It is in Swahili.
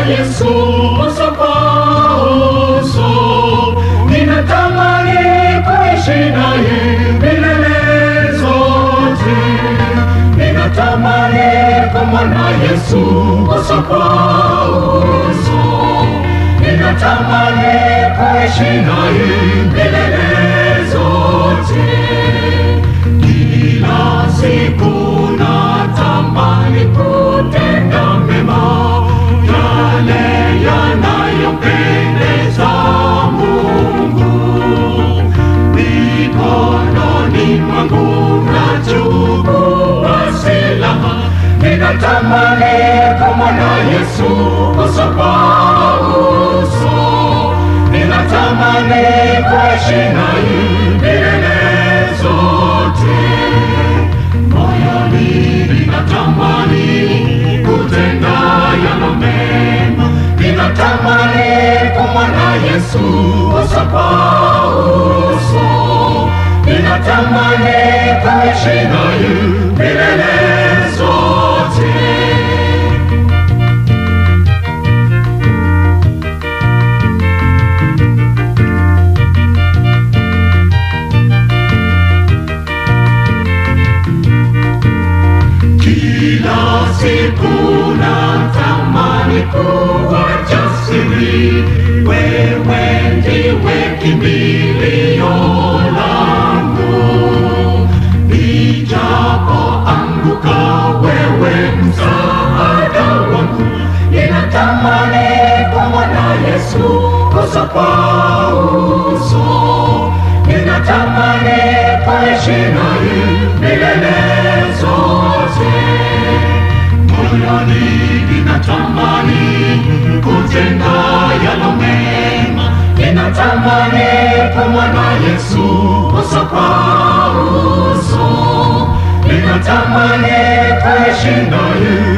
Yesu uso kwa uso. Ninatamani kuishi naye milele zote. Ninatamani kumwona Yesu uso kwa uso. Ninatamani kuishi naye milele zote. Kila siku natamani kutenda mema, yale yanayompendeza Mungu. Mikononi mwangu nachukua silaha, ninatamani kumwona Yesu uso kwa uso. Ninatamani kuishi naye milele zote. Moyoni ninatamani kutenda yalo mema, ninatamani kumwona Yesu uso kwa uso. Ninatamani kuishi naye milele zote. Kila siku natamani kuwa jasiri, wewe ndiwe kimbilio langu. Nijapoanguka, wewe msaada wangu. Ninatamani kumwona Yesu uso kwa uso. Ninatamani kuishi naye milele zote. Moyoni ninatamani kutenda yalo mema, ninatamani kumwona Yesu uso kwa uso. Ninatamani kuishi naye